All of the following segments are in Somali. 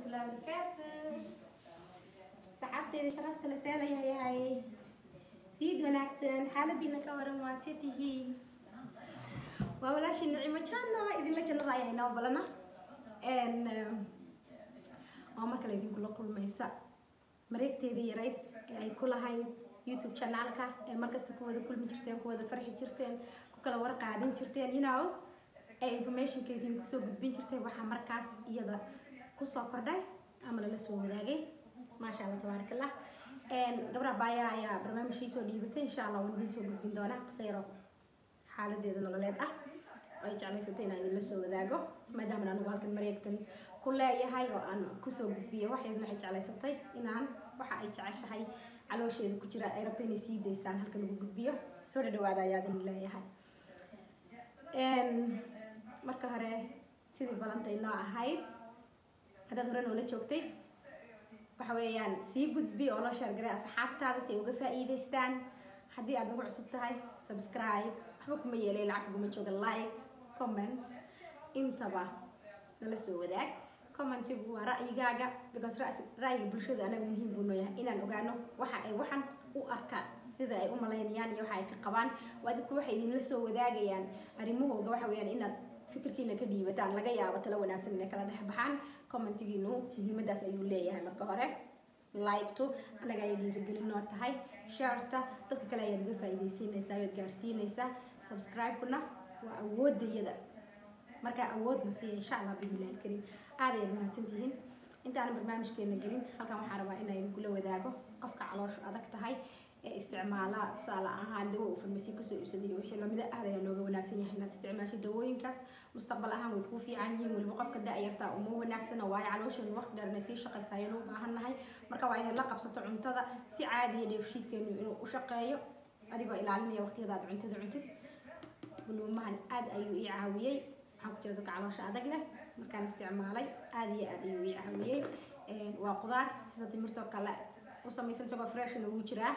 الله وبركاته saxaabteyda sharafta la seelayahay fiid wanaagsan xaaladiina ka waran waa se tihiin waa walaashii nicimo janna idinla jannada ayaa inoo balana waa mar kale idinkula kulmaysa mareegteedii yarayd ee ay ku lahayd youtube channelka ee markasta ku wada kulmi jirteen ku wada farxi jirteen ku kala war qaadan jirteen you know ee informationka idinku soo gudbin jirteen waxaa markaas iyada kusoo kordhay ama lala soo wadaagay maasha allah tabaarak allah gabdhaha baaya ayaa barnaamijkii soo dhiibatay insha allah waan idiin soo gudbin doonaa qisayro xaaladeeda nololeed ah ay jeclaysatay inaan idinla soo wadaago maadaama anigu halkan mareegtan ku leeyahay oo aan kusoo gudbiyo waxaydna waxay jeclaysatay inaan waxa ay jeceshahay caloosheeda ku jira ay rabta inay sii daysaan halkan ugu gudbiyo soo dhadhawaada ayaa idin leeyahay marka hore sidii balantay noo ahayd haddaad hore noola joogtay waxa weeyaan sii gudbi oo loo sheergaray asxaabtaada si ay uga faa'iidaystaan haddii aad nagu cusub tahay subscribe waxba kuma yeelay lacag kuguma jooga like comment intaba nala soo wadaag commentigu waa ra'yigaaga because ra'yiga bulshada anaga muhiim buu nooyahay inaan ogaano waxa ay waxan u arkaan sida ay u malaynayaan iyo waxa ay ka qabaan waa dadku waxay idinla soo wadaagayaan arrimahooga waxa weeyaan inaad fikirkiina ka dhiibataan laga yaabo talo wanaagsan inay kala dhex baxaan commentigiinu muhiimadaas ayuu leeyahay marka hore likto anaga ayay dhiirigelin noo tahay sharta dadka kale ayaad uga faa'iidaysiinaysaa ayaad gaarsiinaysaa subscribe-kuna waa awoodayada markaa awoodna siiya insha allah bibilahi alkariim aad ayaad mahadsantihiin intaanan barnaamijkeena gelin halkan waxaan rabaa inaan kula wadaago qofka calooshu adag tahay ee isticmaala tusaale ahaan dawo uu farmasi kasoo iibsaday wixii lamida aad ayaa looga wanaagsan yahay inaad isticmaashid dawooyinkaas mustaqbal ahaan way kuu fiican yihiin weliba qofka da-yartaa uma wanaagsana waayo caloosheenu waqti dheer inay sii shaqaysayeen u baahan nahay marka waa inaad la qabsato cuntada si caadiya dheefshiidkeenu inuu u shaqeeyo adigoo ilaalinaya waqtiyadaad cuntada cuntid buluumahan aad ayuu ii caawiyey waxaan ku jira dadka caloosha adag leh markaan isticmaalay aad iyo aad ayuu ii caawiyey waa qudaar sida timirtoo kale u samaysan isagoo freshna ugu jiraa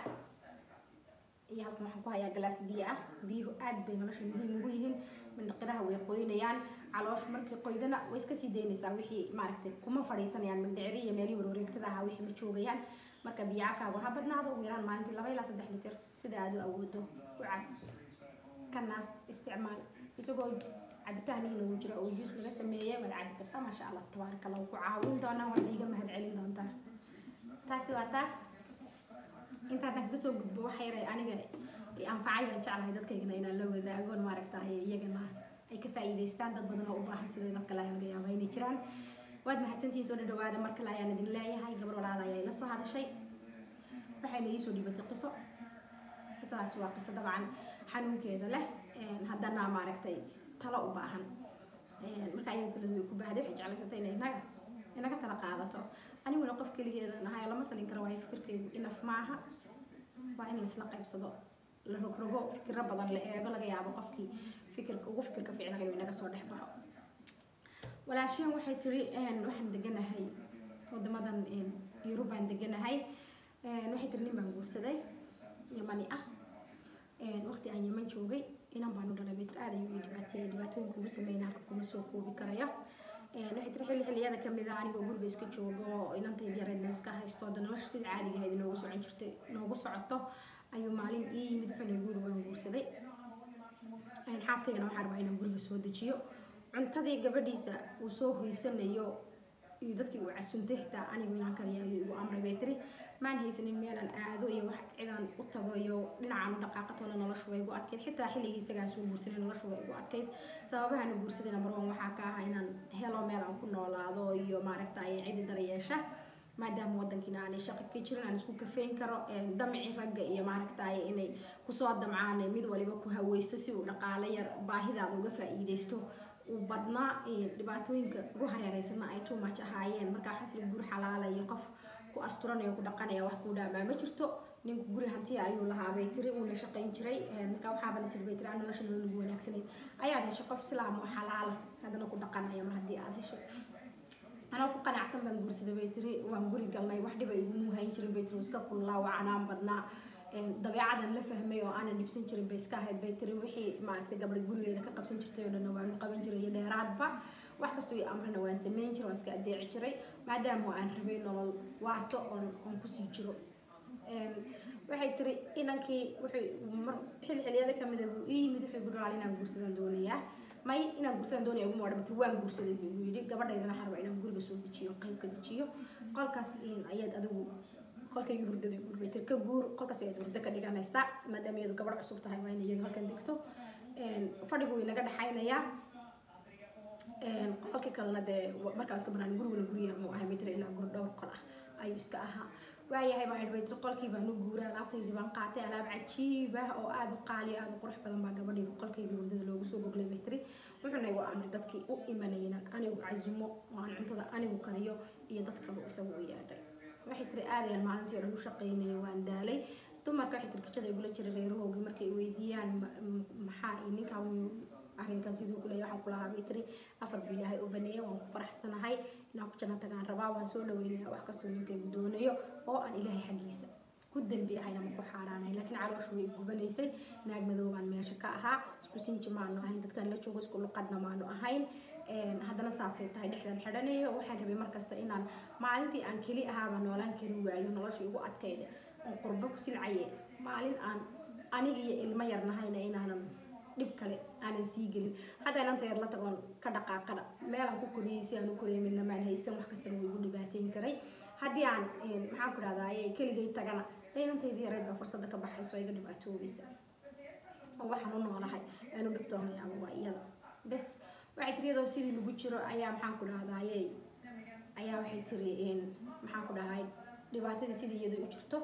iyo halkan waxaan ku hayaa galaas biyo ah biyuhu aad bay nolosha muhiim ugu yihiin mindhaqiraha way qoynayaan calooshu markii qoydana way iska sii daynaysaa wixii maaragtay kuma fadhiisanayaan mindhiciri iyo meelihii warwareegtada ahaa wixii ma joogayaan marka biyo cabkaagu ha badnaado ugu yaraan maalintii laba ilaa saddex litir sida aad u awoodo u cab kana isticmaal isagoo cabitaaniina uu jiro oo juus laga sameeyey waad cabi kartaa maasha allah tabaaraka allah ku caawin doonaa waad iiga mahad celin doontaa taasi waa taas intaadan kaga soo gudbo waxa yaray aniga anfacay baan jeclahay dadkaygana inaan la wadaagoon maaragtahay iyagana ay ka faa'iidaystaan dad badan oo u baahan sideedoo kale ayaa laga yaabaa inay jiraan waad mahadsantihiin soo dhadhawaada mar kale ayaan idin leeyahay gabar walaala ayaa ila soo hadashay waxayna ii soo dhiibatay qiso qisadaas waa qiso dabcan xanuunkeeda leh haddana maaragtay talo u baahan marka ayada taladu way ku baahday waxay jeclaysatay inay inaga inaga tala qaadato aniguna qof keligeeda nahay lama talin karo waayo fikirkaygu inaf maaha waa in laisla qaybsado la rogrogo fikiro badan la eego laga yaabo qofkii fikirka ugu fikirka fiicnaa inuu inaga soo dhex baxo walaashiyan waxay tiri waxaan deganahay wadamadan yurubaan deganahay waxay tiri nin baan guursaday yamani ah waqti aan yaman joogay inan baan u dhalay mitr aad ayuu ii dhibaateeyay dhibaatooyinka ugu sameeyna halka kuma soo koobi karayo waxay tiri xilli xilliyada kamid ah anigoo guriga iska joogo inantayda yareedna iska haysto hadda nolosha sida caadiga ahayd noogu socon jirtay noogu socoto ayuu maalin ii yimid wuxuuna guri waan guursaday xaaskaygana waxaa rabaa inaan guriga soo dejiyo cuntadii gabadhiisa uu soo hoysanayo iyo dadkii uu casuntay xitaa anigu inaan kariya ayuu igu amray bay tiri maan haysanin meelaan aado iyo wax cidaan u tago iyo dhinacaan u dhaqaaqatoona noloshu way igu adkayd xitaa xilligii isagaan soo guursanay noloshu way igu adkayd sababahaan guursaday number one waxaa ka ah inaan helo meel aan ku noolaado iyo maaragtay cidi daryeesha maadaama wadankiina aanay shaqo ka jirin aan isku kafeyn karo damci ragga iyo maaragtay inay kusoo damcaan mid waliba ku haweysto si uu dhaqaale yar baahidaada uga faa'iidaysto uu badnaa dhibaatooyinka ugu hareereysana ay too much ahaayeen markaa xasli guri xalaalayo qof ku asturanayo ku dhaqanaya wax kuu dhaamaa ma jirto ninku guri hantiya ayuu lahaa bay tiri uuna shaqayn jiray markaa waxaaba nasir bay tiri aan nolosha nolol ugu wanaagsanayd ayaad heshay qof islaam oo xalaala haddana ku dhaqanaya mar haddii aad heshay anaa ku qanacsan baan guursaday bay tiri waan guri galnay wax dhiba iguma hayn jirin bay tiri iska kullaa wacanaan badnaa dabeecadan la fahmay oo aanan dhibsan jirin bay iska ahayd bay tiri wixii maaragtay gabadha gurigeeda ka qabsan jirtay oo dhanna waanu qaban jiray iyo dheeraadba wax kastoo i amrina waan sameyn jiray waan iska adeeci jiray maadaama aan rabay nolol waarto oon oon kusii jiro waxay tiri inankii wuxuu mar xil xiliyada kamid a buu ii yimid wuxuu igu raali inaan guursadaan doonayaa may inaan guursadaan doonaya uguma odhamata waan guursaday buu igu yidhi gabadhaydana xarba inaan guriga soo dejiyo qayb ka dejiyo qolkaas ayaad adigu qolkayga hurdada guurbay tir ka guur qolkaas ayaad hurdo ka dhiganaysaa maadaama iyadu gabadh cusub tahay waa in iyadu halkan degto fadhigu way naga dhexaynayaa qolkii kalena dee markaa iska banaan guriguna guri yar muu ahay bay tiri ilaa guri dhowr qol ah ayuu iska ahaa waayahay baan idhi bay tiri qolkii baan u guuray alaabtaydii baan qaatay alaab cajiib ah oo aada u qaali aada u qurux badan baa gabadhaygu qolkayga hurdada loogu soo goglay bay tiri wuxuuna igu amray dadkii u imanayna anigu casumo oo aan cuntada anigu kariyo iyo dadkaba isagu u yeedhay waxay tiri aadayaan maalintii oo dhan u shaqaynaya waan daalay dumarka waxay tiri kijada igula jiray reerahoogii markay weydiiyaan maxaa ninkaa arrinkan siduu ku leeyahay waxaan kulahaa bay tiri afar bil ilaahay u baneeya waan ku faraxsanahay inaan ku janno tagaan rabaa waan soo dhaweynaya wax kastoo ninkaygu doonayo oo aan ilaahay xaggiisa ku dambi ahayn ama ku xaaraanahay laakiin calooshu way gubanaysay naag madoobaan meesha ka ahaa isku sinji maanu ahayn dadkan la joogo isku luqadna maanu ahayn haddana saasay tahay dhexdan xidhanayo waxaan rabay markasta inaan maalintii aan keli ahaaba noolaan kari waayo nolosha igu adkayda oo qurbo ku silcaye maalin aan aniga iyo ilmo yar nahayna inaanan dhib kale aanan sii gelin hadda inanta yar la tagoon ka dhaqaaqana meelaan ku koriyey si aan u koriyay midna maan haysan wax kastana way igu dhibaateyn karay haddii aan maxaan ku dhahdaa keligay tagana inantaydii yareyd baa fursadda ka baxayso iga dhibaatoobaysa oo waxaan u noolahay aan u dhibtoonayaaba waa iyada bes waxay tiri iyadoo sidii lagu jiro ayaa maxaan ku dhahdaye ayaa waxay tiri maxaan ku dhahay dhibaatadii sidii iyadu u jirto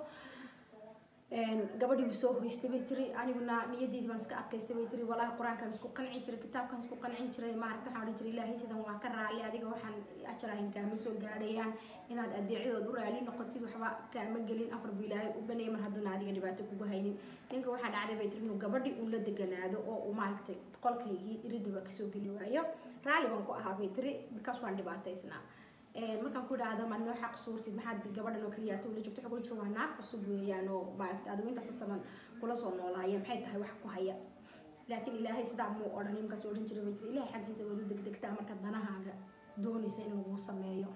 gabadhii soo hoystay bay tiri aniguna niyadeedii baan iska adkaystay bay tiri walaahi qur-aankaan isku qancin jiray kitaabkaan isku qancin jiray maaragta waxaan odhan jiray ilaahay sidan waa ka raali adiga waxaan ajarahin kaama soo gaadhayaan inaad adeecidood u raali noqotid waxba kaama gelin afar bu ilaahay u baneeyay mar haddana adiga dhibaato kugu haynin ninka waxaa dhacday bay tiri inuu gabadhii uun la deganaado oo uu maaragtay qolkaygii iridiba kasoo geli waayo raali baan ku ahaa bay tiri bikaas waan dhibaataysnaa markaan ku idhaahdo maad noo xaq suurtid maxaad gabadhan oo keliya ula joogto xogul jiro waa naag cusub weeyaan oo maaragta adigu intaas sanan kula soo noolaayeen maxay tahay wax ku haya laakiin ilaahay sidaa muu odhan markaas odhan jiray bay tiri ilaahay xaggiisa waad u degdegtaa marka danahaaga doonaysa in laguu sameeyo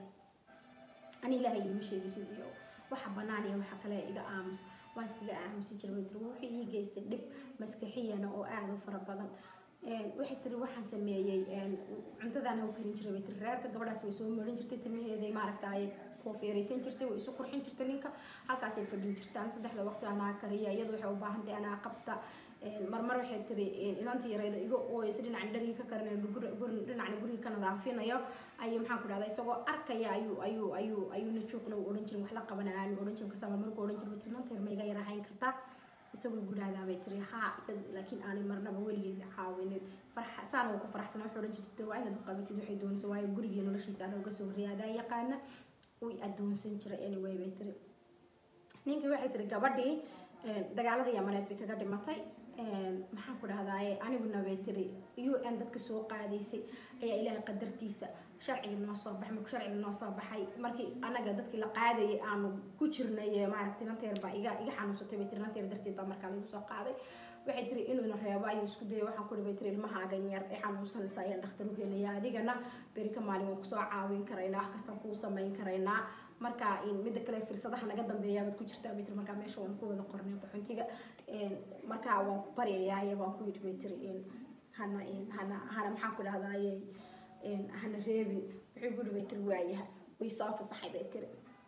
ani ilaahay iima sheegisid iyo waxa banaan iyo waxa kale iga aamus waan iskaga aamusi jiray bay tiri wuxuu ii geystay dhib maskaxiyana oo aada u fara badan waxay tiri waxaan sameeyey cuntadaana u karin jiray bay tiri reerka gabadhaas way soo marin jirtay timaheeday maaragtay koofeeraysan jirtay way isu qurxin jirtay ninka halkaasay fadhin jirtaan saddexda waqti anaa kariya iyadu waxay u baahan tahay anaa qabta marmar waxay tiri inantii yarayda iga ooyeysa dhinacan dharigii ka karinayo dhinacna guriga ka nadaafinayo ayuu maxaan ku dhahdaa isagoo arkaya ayuu ayuu ayuu ayuuna joogna u odhan jirin wax la qabana aanu odhan jirin kasama markuu odhan jirin tiri nanta yar ma iga yar ahayn kartaa isagoo gudhaadaa bay tiri haa laakiin aanay marnaba weligeeda caawinin farxa saana uu ku faraxsana wuxuu odhan jirtay waa inaad qabatid waxay doonaysa waayo gurigii noloshiisa adaa uga soo horriyaadaa yaqaana way adoonsan jiray anyway bay tiri ninkii waxay tiri gabadhii dagaalada yamaneed bay kaga dhimatay maxaan ku dhahdaaye aniguna bay tiri u n dadka soo qaadaysay ayaa ilaahay qadartiisa sharciga noo soo baxay markuu sharciga noo soo baxay markii anaga dadkii la qaadayay aanu ku jirnay maaragtay nanteer baa iga iga xanuunsatay bay tiri nanteer darteed baa markaa lagu soo qaaday waxay tiri inuuna reebo ayuu isku dayay waxaan ku dhibay tiri ilmahaagan yar ee xanuunsanaysa ayaan dhakhtar u helaya adigana beri ka maalin waan kusoo caawin karaynaa wax kastaan kuu samayn karaynaa marka midda kale firsadaha naga dambeeyaabaad ku jirtaa bay tiri markaa meesha waan ku wada qornay qaxuntiga markaa waan ku baryayaaye waan ku yidhi bay tiri hana hana hana maxaan ku dhahdaaye hana reebin wuxuu guri bay tiri waayaha way soo fasaxay bay tiri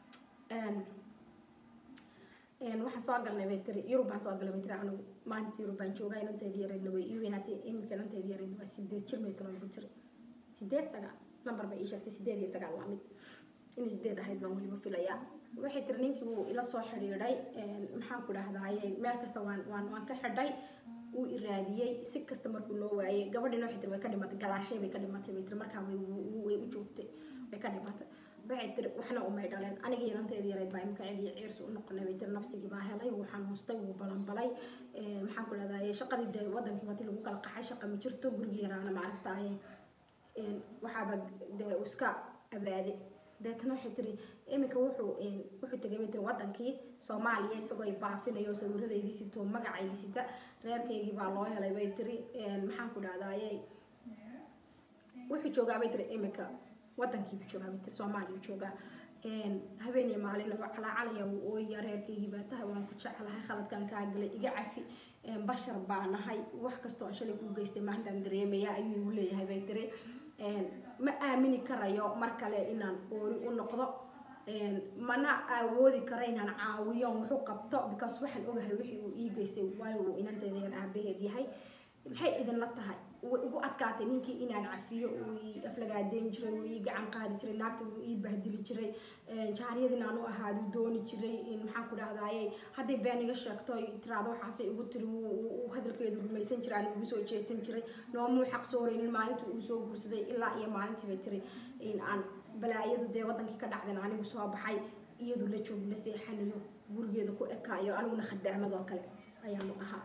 waxaan soo galnay bay tiri yurub baan soo galay bay tiri anigu maalinta yurub baan joogaa inanteedi yareydna way ii weynaatay iminka inanteedi yareydna waa sideed jir may taloon ku tiri sideed sagaal lambar bay ii sheegtay sideed iyo sagaal waa mid inay sideed ahayd baan weliba filayaa waxay tiri ninkii wuu ila soo xidhiidhay maxaan ku dhahdaaye meel kasta waan waan waan ka xidhay wuu iraadiyey si kasta markuu loo waayey gabadhiina waxay tiri way ka dhimatay gadaashay bay ka dhimatay bay tiri markaa way way u joogtay way ka dhimatay waxay tiri waxna umay dhaleen aniga inanteedii yareyd baa imika cid iyo ciirsi u noqonay bay tiri nafsigii baa helay wuu xanuustay wuu balanbalay maxaan ku dhahdaye shaqadii dee wadankii bati lagu kala qaxay shaqa ma jirto gurigii yaraana maaragtaaye waxaaba dee iska abaaday deetana waxay tiri iminka wuxuu wuxuu tegay bay tiri wadankii soomaaliya isagoo ay baafinayo sawiradeydii sito magacaygii sita reerkaygii baa loo helay bay tiri maxaan ku dhahdaye wuxuu joogaa bay tiri imika wadankiibuu joogaa bay tiri soomaaliya joogaa habeenii maalinaba calaacalaya wuu ooya reerkaygii baa tahay waan ku jeclahay khaladkan kaa galay iga cafi bashar baa nahay wax kastoo aan shalay kuu geystay maalintaan dareemaya ayuu leeyahay bay tiri ma aamini karayo mar kale inaan oori u noqdo mana awoodi karo inaan caawiyo wuxuu qabto because waxaan ogahay wixii uu ii geystay waayo uu inanteedayan aabaheed yahay maxay idinla tahay way igu adkaatay ninkii inaan cafiyo uu ii aflagaadeyn jiray uu ii gacan qaadi jiray naagta uu ii bahdili jiray jaariyad inaan u ahaadu dooni jiray maxaan ku dhahdaye hadday been iga sheegto tiraado waxaasay igu tiri uu hadalkeedu rumaysan jiray aan ugu soo jeesan jiray noomuu xaq sooreynin maalintii uu soo guursaday ilaa iyo maalintii bay tiri in aan balaayadu dee wadankii ka dhacdan anigu soo baxay iyadu la joog la seexanayo gurigeeda ku ekaayo aniguna khadaamadoo kale ayaanu ahaa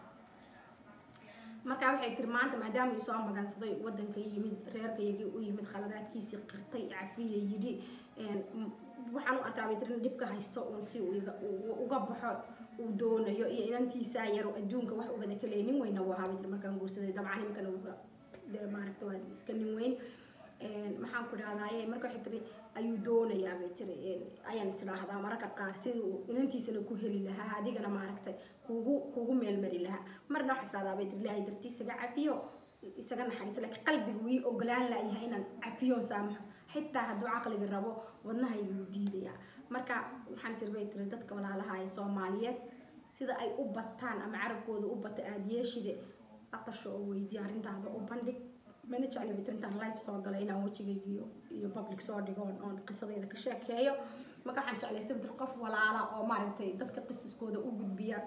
markaa waxay tiri maanta maadaama ii soo magansaday wadanka yimid reerkaygii u yimid khaladaadkiisii qirtay cafiya yidhi waxaan u arkaa bay tiri in dhibka haysto uun si uga baxo uu doonayo iyo inantiisa yar adduunka wax ubada ka leey nin weyna waa bay tiri markaan guursaday dabcan iminkana dee maaragta waa iska nin weyn maxaan ku dhahdaye marka waxay tiri ayuu doonayaa bay tiri ayaan isdhaahdaa mararka qaar sidii uu inantiisana ku heli lahaa adigana maaragtay kugu kugu meelmari lahaa marna waxaa isdhahdaa bay tiri ilaahay dartii isaga cafiyo isaga naxariisa laakiin qalbiga wii ogolaan laayahay inaan cafiyoon saamaxo xitaa hadduu caqliga rabo wadnahayga wuu diidayaa marka waxaan sir bay tiri dadka walaalaha ee soomaaliyeed sida ay u bataan ama carabkooda u bata aada yeeshide atasho oo weydiya arrintaada u bandhig mana jecli bay tiri intaan live soo galay inaan wejigayga iyo iyo public soo dhigo oon qisadayda ka sheekeeyo marka waxaan jeclaystay bay tiri qof walaala oo maaragtay dadka qisaskooda u gudbiya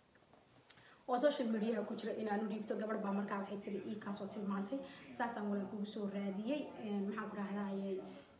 oo social mediaha ku jira inaan u dhiibto gabadh baa markaa waxay tiri ii kaasoo tilmaantay saasaan walaal kugu soo raadiyey maxaan ku dhahdayay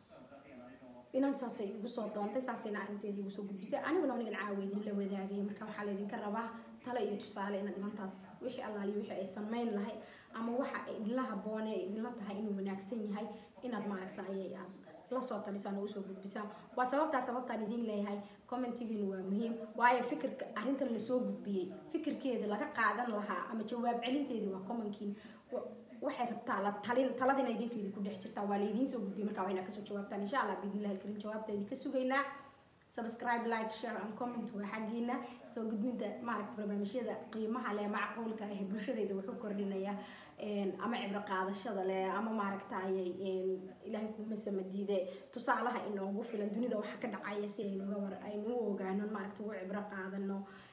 inan saasay igu soo doontay saasayna arrinteedii igu soo gudbisay aniguna anigan caawa idinla wadaagay marka waxaa laydinka rabaa tale iyo tusaale inaad inantaas wixii allaaliyo wixii ay samayn lahay ama waxa ay idinla habboone idinla tahay inuu wanaagsan yahay inaad maaragta ayay aad la soo talisaan oo usoo gudbisaan waa sababtaa sababtaan idin leeyahay commentigiinu waa muhiim waayo fikirka arrintan lasoo gudbiyey fikirkeeda laga qaadan lahaa ama jawaab celinteedii waa commonkiin waxay rabtaa la talin taladina idinkeedii ku dhex jirtaa waa laydiin soo gudbiyey markaa waa inaa kasoo jawaabtaan insha allah biidnillahi alkarim jawaabteedii ka sugaynaa subscribe like share and comment waa xaggiina soo gudbinta maaragta barnaamijyada qiimaha leh macquulka ah bulshadayda wuxuu kordhinaya ama cibro qaadashada leh ama maaragtayay ilaahay kuma samadiide tusaalaha inoogu filan dunida waxa ka dhacaya si aynuga war aynu u ogaano maaragta ugu cibro qaadano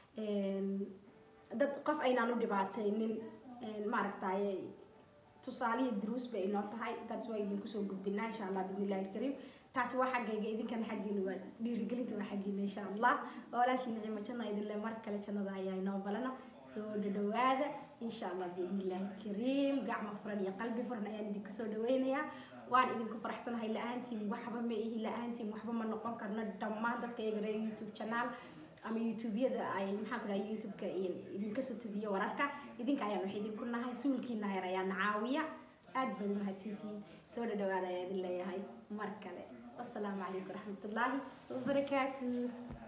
dad qof aynaan u dhibaataynin maaragtayay tusaalihii duruus bay inoo tahay taas waa idinku soo gudbinaa insha allah biidnillahi alkariim taasi waa xaggayga idinkana xaggiina waa dhiirigelinta waa xaggiina insha allah walaashii nicimo janna idinle mar kale jannada ayaa inoo balana soo dhadhawaada insha allah biidnillahi alkariim gacmo furan iyo qalbi furan ayaan idinku soo dhaweynayaa waan idinku faraxsanahay la-aantiin waxba ma ihi la-aantiin waxba ma noqon karno dhammaan dadka iyaga reer youtube channel ama youtubeyada ay maxaan ku dhahay youtubeka idinka soo tabiyo wararka idinka ayaan wax idinku nahay suulkiina yar ayaan caawiya aad baad umahadsantihiin soo dhadhawaada ayaa idin leeyahay mar kale wasalaamu calaykum waraxmatullaahi wabarakaatu